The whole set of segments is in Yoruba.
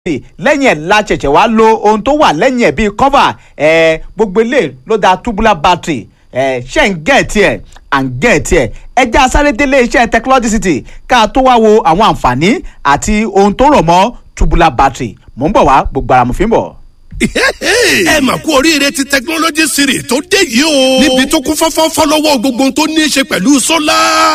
lẹ́yìn ẹ̀ la ṣẹ̀ṣẹ̀ wá lo ohun tó wà lẹ́yìn ẹ̀ bíi cover ẹ̀ gbogbo ilé ló da tubular battery ẹ̀ ṣe ń gẹ̀ tiẹ̀ à ń gẹ̀ tiẹ̀ ẹjẹ́ asáré délé iṣẹ́ technology city ká tó wá wo àwọn àǹfààní àti ohun tó rọ̀ mọ́ tubular battery mò ń bọ̀ wá gbogbo ara mo fi ń bọ̀ ẹ mà kú oríire ti technology series tó dé yìí o. níbi tó kún fọ́fọ́ fọ́lọ́wọ́ gbogbo ohun tó ní í ṣe pẹ̀lú sólà.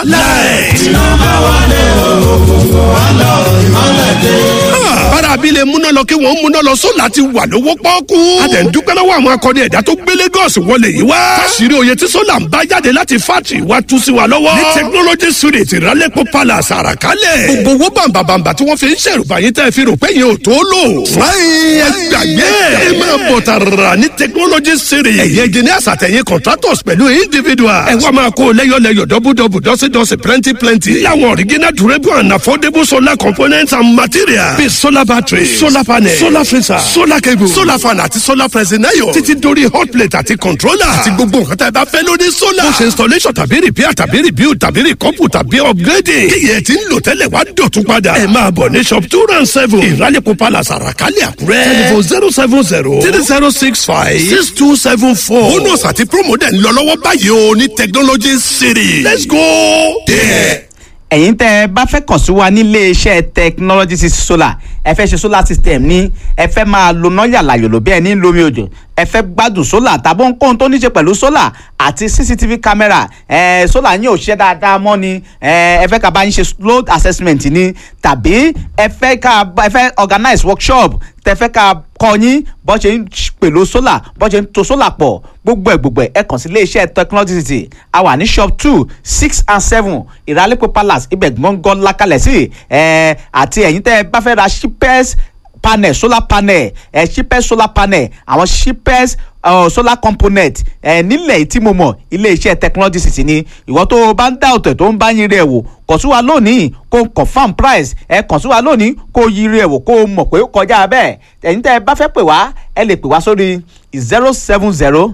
láì. iná máa wálé òkùnkùn wá lọ ìmọ̀lẹ̀ dé. bára abilé múná lọ kí wọ́n múná lọ sólà ti wà lówó pọ́ọ́kú. a tẹ̀ ń dúpẹ́ lọ́wọ́ àwọn akọni ẹ̀dá tó gbé Lagos wọlé yìí wá. fásirì òye tí sólà ń bá jáde láti fátì wá tú sí wa lọ́wọ́. ní technology series ìrálẹ́pọ̀ palace àràkálẹ̀. gbogbo owó bàǹbàǹbà tí wọ́n fi ń ṣèrùbá yín tẹ́ fi rò pé yẹn ò tó lò. fúláyìn ẹgbàgbé ẹ máa bọ̀ tààrà ní technology series. ẹ̀yin engineers àtẹ̀yìn contractors pẹ̀lú individuals. ẹ wá máa kó lẹ́yọ̀lẹ́yọ̀ dọ́bùdọ́bù dọ́sídọ́sí plenty plenty. láwọn original durable and affordable solar components and materials. bíi solar battery solar panel solar freezer solar cable solar fan àti solar pressing iron. títí dórí hot plate àti controller. àti gbogbo nǹkan tá ẹ bá fẹ́ lórí solar. ó ṣe installation tàbí repair tàbí rebuild tàbí recouple tàbí upgrading. kí yẹn ti ń lò tẹ́lẹ̀ wá dọ̀tún padà. ẹ máa bọ̀ ní shop two round seven. ìrálẹ̀kọ̀ palace àràkálẹ̀ àkúrẹ́. telephone zero seven zero three zero six five six two seven four. bonus àti promo dẹ̀ ń lọ lọ́wọ́ báyìí o ní technology city. let's go there. ẹ̀yin tẹ́ ẹ bá fẹ́ kàn sí wa nílé iṣẹ́ technology city solar ẹ fẹ́ ṣe solar system ní ẹ fẹ́ máa lo náírà làyòlò bí ẹni lómi òjò ẹ fẹ́ gbádùn solar tàbí ohunkóhun tó ní ṣe pẹ̀lú solar àti cctv camera ẹ solar yín ò ṣiṣẹ́ dáadáa mọ́ ni ẹ ẹ fẹ́ ká bá yín ṣe load assessment ni tàbí ẹ fẹ́ ká ẹ fẹ́ organize workshop tẹ fẹ́ ká kọ́ yín bọ́ ṣe ń pèlò solar bọ́ ṣe ń to solar pọ̀ gbogbo ẹ̀ gbogbo ẹ̀ ẹ kàn sí iléeṣẹ́ technology city a wà ní shop two six and seven ìràlépo palace ibẹ̀ gbọ̀ngàn lakalẹ̀ sí ẹ̀ àti ẹ̀yin tẹ́ ẹ bá fẹ́ ra cheapest panel solar panel ẹ̀ cheapest solar panel àwọn cheapest uh, solar component ẹ̀ nílẹ̀ tí mo mọ̀ iléeṣẹ́ technology city ni ìwọ tó o bá ń dá ọ̀tẹ̀ tó ń bá yín rẹ̀ wò kàn sí wa lónìí kó confam price ẹ kàn sí wa lónìí kó yí rẹ̀ wò kó o mọ̀ pé ó kọjá bẹ́ẹ̀ ẹ̀yin tẹ́ ẹ bá fẹ́ pè wá ẹ lè pè wá sórí zero seven zero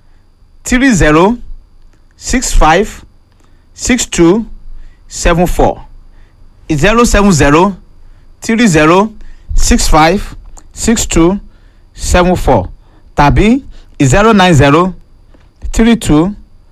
three zero six five six two seven four zero seven zero three zero six five six two seven four tàbí zero nine zero three two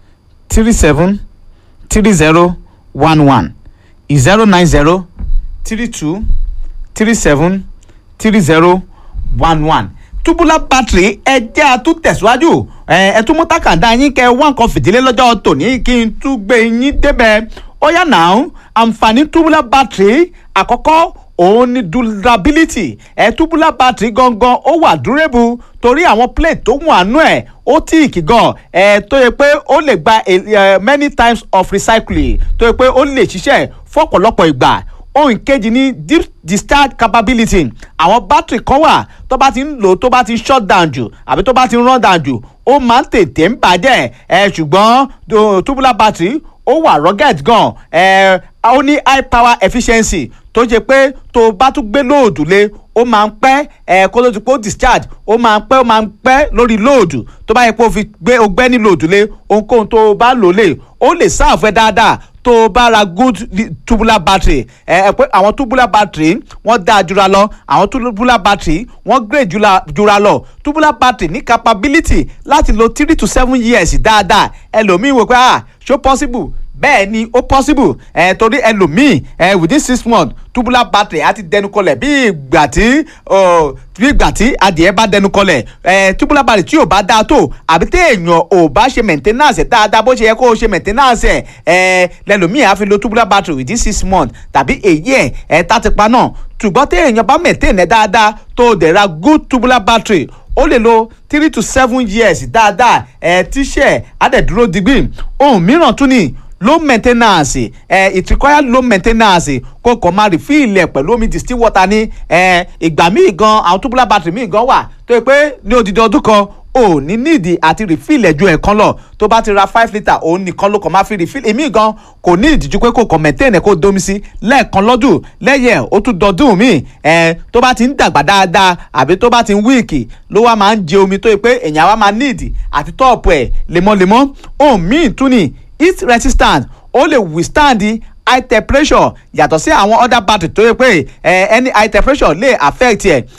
three seven three zero one one zero nine zero three two three seven three zero one one tubular battery ẹ jẹ́ àtúntẹ̀síwájú ẹ tún mú takàndá yín kẹ wá nǹkan fìdílé lọ́jọ́ tòní kí n tún gbé yín débẹ̀ ó yá náà àǹfààní tubular battery àkọ́kọ́ òun ni durability ẹ tubular battery gangan ó wà durable torí àwọn plate tó wà nú ẹ̀ ó tíìkì gan ẹ tó yẹ pé ó lè gba many times of recycling tó yẹ pé ó lè ṣiṣẹ́ fọ́pọ̀lọpọ̀ ìgbà ohun kejì ni deep discharge capability àwọn battery kan wà tó bá ti ń lò tó bá ti shut down jù àbí tó bá ti run down jù ó máa ń tètè ń bàjẹ́ ẹ ṣùgbọ́n tubular battery ó wà rugged gan ẹ ó ní high power efficiency tó jẹ́ pé tó bá tún gbé lóòdù lé ó máa ń pẹ́ ẹ kó ló ti pé ó discharge ó máa ń pẹ́ ó máa ń pẹ́ lórí lóòdù tó bá yẹ pé ó fi gbé ó gbẹ́ ní lóòdù lé ohunkóhun tó bá lò lè ó lè sáàfù ẹ dáadáa tó o bá ra good tubular battery ẹ ẹ pé àwọn tubular battery wọ́n dáa jura lọ àwọn tubular battery wọ́n grade jura, jura lọ tubular battery ní capability láti lo three to seven years dáadáa ẹlòmíín wò pé ah ṣó possible bẹ́ẹ̀ ni ó possible ẹ̀ torí ẹlòmíì ẹ̀ within six months tubular battery á ti dẹnu kọlẹ̀ bí ìgbà tí bí ìgbà tí adìẹ bá dẹnu kọlẹ̀ ẹ̀ tubular battery tí ò bá dáa tó àbí téèyàn ò bá ṣe maintenance dáadáa bó ṣe yẹ kó o ṣe maintenance ẹ̀ ẹ̀ lẹ́lòmíì á fi lo tubular battery within six months tàbí èyí ẹ̀ ẹ̀ tá ti pa náà ṣùgbọ́n téèyàn bá maintain ẹ̀ dáadáa tó o dẹ̀ ra good tubular battery ó lè lo three to seven years dáadáa ẹ̀ tíṣẹ̀ á dẹ̀ dúró digbí ohun mìíràn tún ni low maintenance ẹ uh, it require low maintenance kó kàn máa refill ẹ pẹ̀lú omi distill water ní uh, ìgbà míì gan àwọn tubular battery míì gan wà tó yẹ pé ní odidi ọdún kan ò ní nídìí àti refill ẹ̀ ju ẹ̀kan lọ tó bá ti ra five litre òun nìkan ló kàn máa fi refill èmi gan kò ní ìdíjú pé kò kàn maintain ẹ̀ kó domi sí lẹ́ẹ̀kan lọ́dún lẹ́yìn ẹ̀ ó tún dọdún míì ẹ̀ tó bá ti ń dàgbà dáadáa àbí tó bá ti ń wíìkì ló wá máa ń jẹ omi tó yẹ pé èèyàn wá máa nídìí àti tọ́ọ̀pù ẹ̀ lemọ́lemọ́ òun míì tún ni heat resistant ó lè withstand high temperature yàtọ̀ sí àwọn other battery tó yẹ pé ẹ any high temperature lè affect ẹ̀